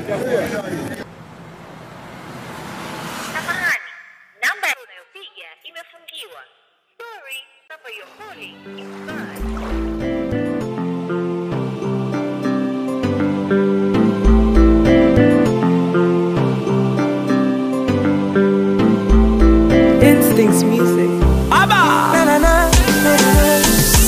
Samahani, namba unayopiga imefungiwa. Sorry, number you're calling is bad. Instincts music. Na, na, na, na, na.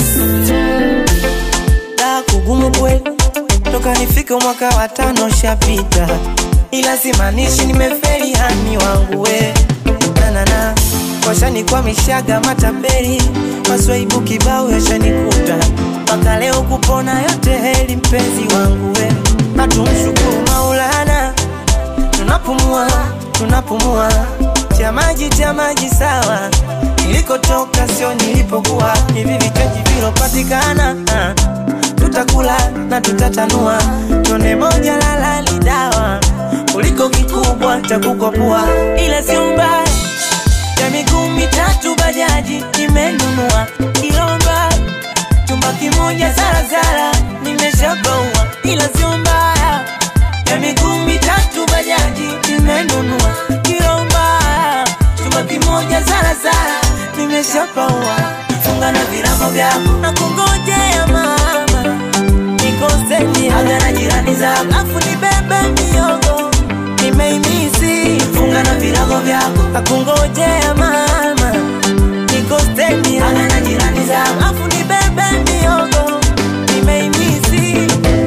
Da kugumu kweli toka nifike mwaka wa tano shapita, ila simaanishi nimefeli hani wangu we nanana washanikwamishaga matapeli maswaibu kibao yashanikuta mpaka leo kupona yote heli mpenzi wangu we natumshukuru Maulana tunapumua tunapumua cha maji cha maji sawa nilikotoka sio nilipokuwa hivi vichaji vilopatikana ah, tutakula na tutatanua tone moja lalali dawa kuliko kikubwa cha kukopua ila sio mbaya ya miguu mitatu bajaji nimenunua kilomba chumba kimoja zarazara nimeshabaua ila sio mbaya ya miguu mitatu bajaji nimenunua kilomba chumba kimoja zarazara nimeshapaua funga na virago vyako na kungojea mama nikoseni aga na jirani zako afu nibebe miogo nimeimisi funga na virago vyako na kungojea mama nikoseni aga na jirani zako afu nibebe miogo nimeimisi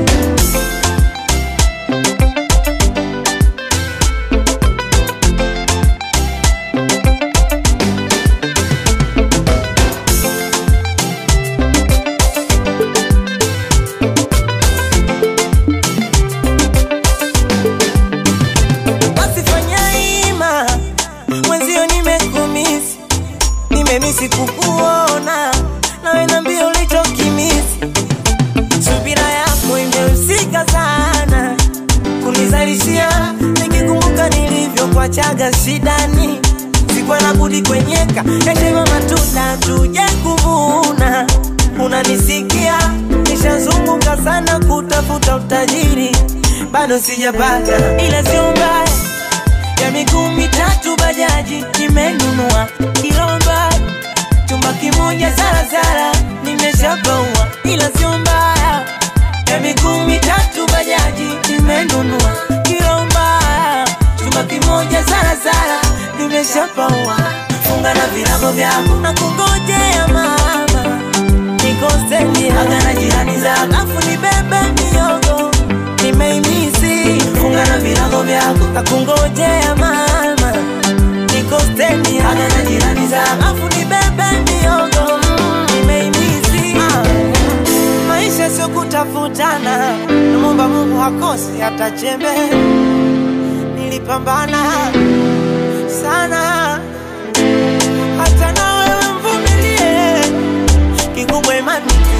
basi fanya ima mwenzio nimekumisi nimemisi kukuona nawe nambia ulichokimisi subira yako imehusika sana kunizalishia nikikumbuka nilivyokuachaga shidani sikuwa na budi kwenyeka yatema matunda tuje kuvuna unanisikia nishazunguka sana kutafuta utajiri bado sijapata ila sio mbaya ya miguu mitatu bajaji nimenunua kilomba chumba kimoja zarazara nimeshabaua ila sio mbaya ya miguu mitatu bajaji nimenunua kilomba chumba kimoja zarazara nimeshabaua funga na virago vyako na kungojea mama nikoseni aga na jirani zako afu nibebe miogo nimeimisi funga na virago vyako na kungojea mama nikoseni aga na jirani zako afu nibebe miogo mm, nimeimisi ah. maisha sio kutafutana namwomba mungu hakosi hata chembe nilipambana sana hata na wewe mvumilie kikubwa imani